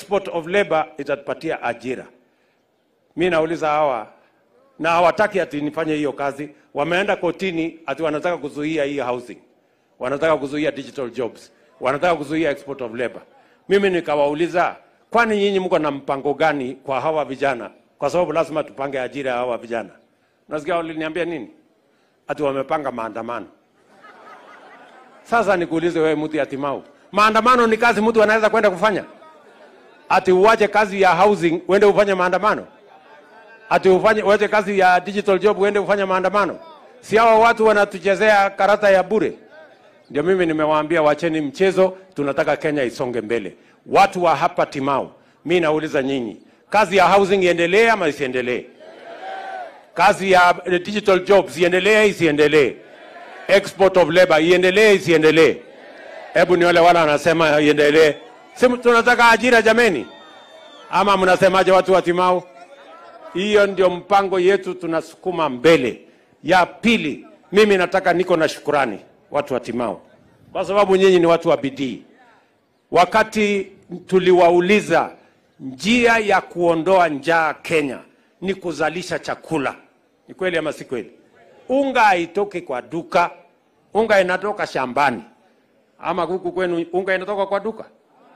export of labor itatupatia ajira. Mi nauliza hawa na hawataki ati nifanye hiyo kazi, wameenda kotini ati wanataka kuzuia hii housing, wanataka kuzuia digital jobs, wanataka kuzuia export of labor. Mimi nikawauliza, kwani nyinyi mko na mpango gani kwa hawa vijana? Kwa sababu lazima tupange ajira ya hawa vijana. Nasikia waliniambia nini? Ati wamepanga maandamano. Sasa nikuulize wewe, mtu yatimau, maandamano ni kazi mtu anaweza kwenda kufanya? Ati uwache kazi ya housing uende ufanye maandamano? Ati ufanye uache kazi ya digital job uende ufanye maandamano? Si hawa watu wanatuchezea karata ya bure? Ndio mimi nimewaambia wacheni mchezo, tunataka Kenya isonge mbele. Watu wa hapa Timau, mi nauliza nyinyi, kazi ya housing iendelee ama isiendelee? Kazi ya eh, digital jobs iendelee isiendelee? Export of labor iendelee isiendelee? Hebu ni wale wala wanasema iendelee. Si tunataka ajira jameni, ama mnasemaje watu wa Timau? Hiyo ndio mpango yetu, tunasukuma mbele. Ya pili, mimi nataka niko na shukurani watu wa Timau, kwa sababu nyinyi ni watu wa bidii. Wakati tuliwauliza njia ya kuondoa njaa Kenya ni kuzalisha chakula, ni kweli ama si kweli? Unga haitoki kwa duka, unga inatoka shambani. Ama huku kwenu unga inatoka kwa duka?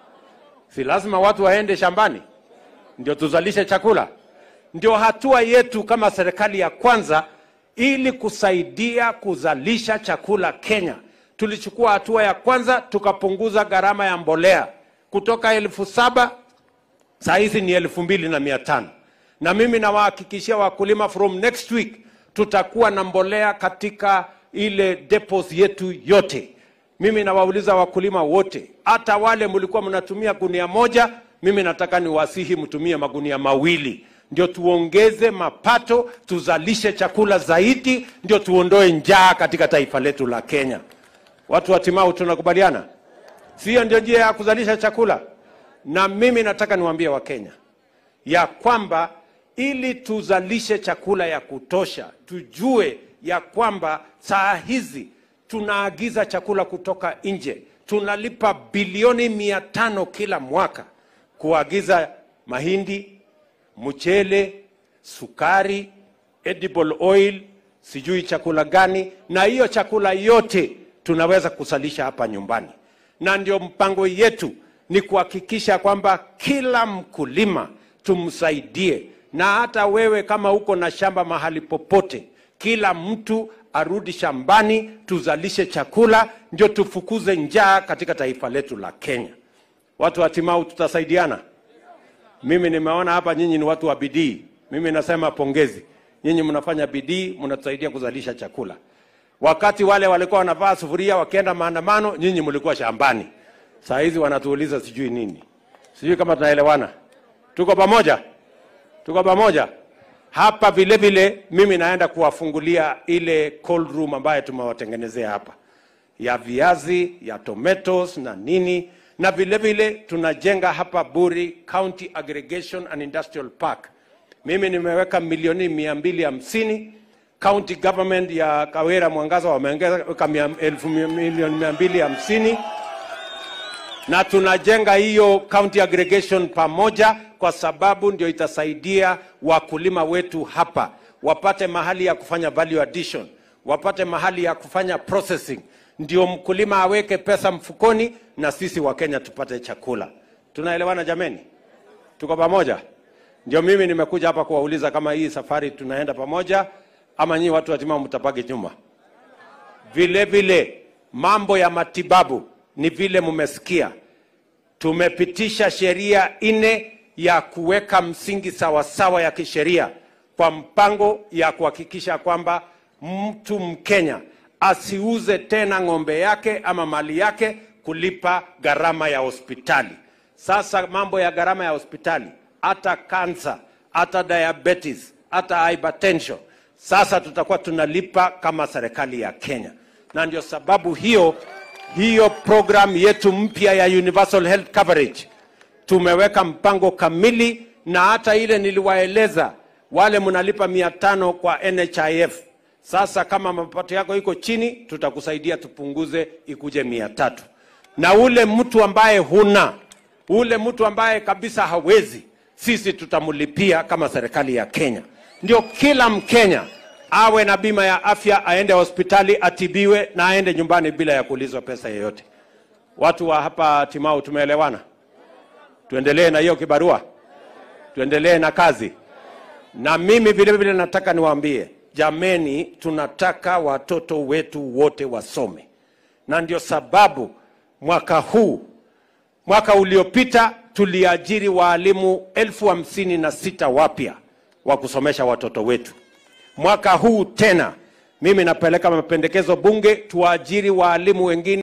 Si lazima watu waende shambani ndio tuzalishe chakula. Ndio hatua yetu kama serikali ya kwanza, ili kusaidia kuzalisha chakula Kenya. Tulichukua hatua ya kwanza, tukapunguza gharama ya mbolea kutoka elfu saba saa hizi ni elfu mbili na mia tano na mimi nawahakikishia wakulima from next week tutakuwa na mbolea katika ile depots yetu yote. Mimi nawauliza wakulima wote, hata wale mlikuwa mnatumia gunia moja, mimi nataka niwasihi mtumie magunia mawili, ndio tuongeze mapato, tuzalishe chakula zaidi, ndio tuondoe njaa katika taifa letu la Kenya. Watu wa Timau, tunakubaliana? Sio ndio njia ya kuzalisha chakula? Na mimi nataka niwaambie Wakenya ya kwamba ili tuzalishe chakula ya kutosha, tujue ya kwamba saa hizi tunaagiza chakula kutoka nje, tunalipa bilioni mia tano kila mwaka kuagiza mahindi, mchele, sukari, edible oil, sijui chakula gani, na hiyo chakula yote tunaweza kusalisha hapa nyumbani, na ndio mpango yetu ni kuhakikisha kwamba kila mkulima tumsaidie, na hata wewe kama uko na shamba mahali popote, kila mtu arudi shambani, tuzalishe chakula, ndio tufukuze njaa katika taifa letu la Kenya. Watu wa Timau, tutasaidiana. Mimi nimeona hapa nyinyi ni watu wa bidii. Mimi nasema pongezi, nyinyi mnafanya bidii, mnatusaidia kuzalisha chakula. Wakati wale walikuwa wanavaa sufuria wakienda maandamano, nyinyi mlikuwa shambani. Saa hizi wanatuuliza sijui nini, sijui kama tunaelewana. Tuko pamoja, tuko pamoja. Hapa vile vile mimi naenda kuwafungulia ile cold room ambayo tumewatengenezea hapa ya viazi ya tomatoes na nini, na vile vile tunajenga hapa Buri County Aggregation and Industrial Park. Mimi nimeweka milioni mia mbili hamsini county government ya Kawera Mwangaza wameongeza mia- elfu mia- milioni mia mbili hamsini na tunajenga hiyo county aggregation pamoja, kwa sababu ndio itasaidia wakulima wetu hapa wapate mahali ya kufanya value addition, wapate mahali ya kufanya processing, ndio mkulima aweke pesa mfukoni na sisi wa Kenya tupate chakula. Tunaelewana jameni? Tuko pamoja? Ndio mimi nimekuja hapa kuwauliza kama hii safari tunaenda pamoja ama nyinyi watu watima mtapaki nyuma. Vile vile mambo ya matibabu ni vile mmesikia, tumepitisha sheria nne ya kuweka msingi sawasawa ya kisheria kwa mpango ya kuhakikisha kwamba mtu Mkenya asiuze tena ng'ombe yake ama mali yake kulipa gharama ya hospitali. Sasa mambo ya gharama ya hospitali, hata kansa, hata diabetes, hata hypertension, sasa tutakuwa tunalipa kama serikali ya Kenya, na ndio sababu hiyo hiyo program yetu mpya ya universal health coverage tumeweka mpango kamili, na hata ile niliwaeleza wale mnalipa mia tano kwa NHIF. Sasa kama mapato yako iko chini, tutakusaidia tupunguze ikuje mia tatu, na ule mtu ambaye huna ule mtu ambaye kabisa hawezi, sisi tutamlipia kama serikali ya Kenya. Ndio kila Mkenya awe na bima ya afya, aende hospitali atibiwe na aende nyumbani bila ya kuulizwa pesa yoyote. Watu wa hapa Timau, tumeelewana? Tuendelee na hiyo kibarua, tuendelee na kazi. Na mimi vile vile nataka niwaambie, jameni, tunataka watoto wetu wote wasome, na ndio sababu mwaka huu, mwaka uliopita tuliajiri waalimu elfu hamsini na sita wapya wa kusomesha watoto wetu. Mwaka huu tena mimi napeleka mapendekezo bunge tuwaajiri waalimu wengine